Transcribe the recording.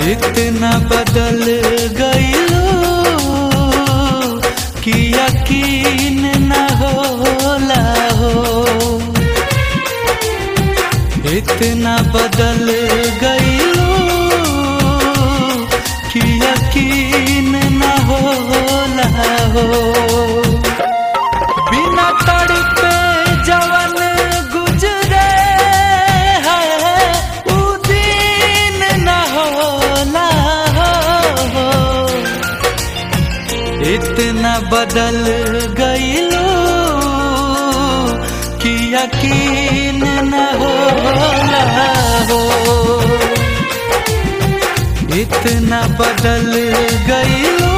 इतना बदल गईलो कि यकीन न होला हो इतना बदल गईलो कि यकीन न होला हो बिना तड़पे जवन गुजरे है उ दिन न होला हो इतना बदल गईलो कि यकीन न होला हो इतना बदल गईलो